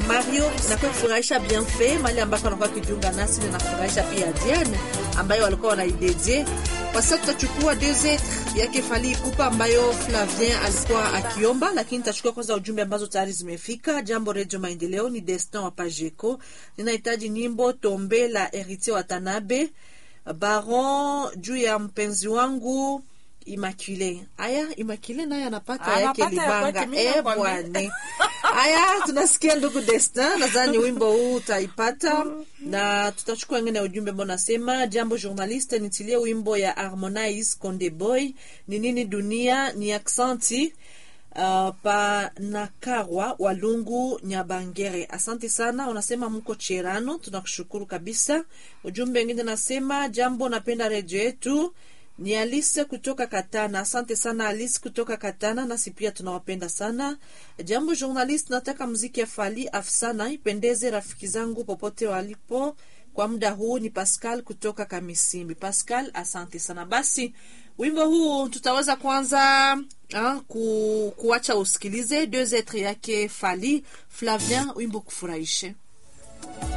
Mario nakuwa kufurahisha Bienfait mali ambako anakuwa akijiunga nasi, na nafurahisha pia Diane ambayo walikuwa wanaidedie. Kwa sasa tutachukua deux etres yake Fally Ipupa ambayo Flavien alikuwa akiomba, lakini tutachukua kwanza ujumbe ambazo tayari zimefika. Jambo Redio Maendeleo, ni Destin wa Pajeco, ninahitaji nyimbo Tombe la Heritier Watanabe Baron juu ya mpenzi wangu Immaculée. Aya, Immaculée naye anapata yake Anapata ya libanga. kwake, mimi Eh, nakwambia. bwane. Aya, tunasikia ndugu Destin, nadhani wimbo huu utaipata na tutachukua wengine ujumbe ambao nasema jambo journaliste, nitilie wimbo ya Harmonize Konde Boy ni nini dunia ni aksanti Uh, pa Nakarwa Walungu Nyabangere, asante sana. Unasema mko Cherano, tunakushukuru kabisa. Ujumbe wengine nasema jambo, napenda redio yetu. Ni Alice kutoka Katana, asante sana Alice kutoka Katana, nasi pia tunawapenda sana. Jambo journalist, nataka mziki ya Fally afsana ipendeze rafiki zangu popote walipo kwa muda huu. Ni Pascal kutoka Kamisimbi. Pascal, asante sana. Basi wimbo huu tutaweza kwanza ha, ku, kuacha usikilize deux etres yake Fally Flavien, wimbo kufurahishe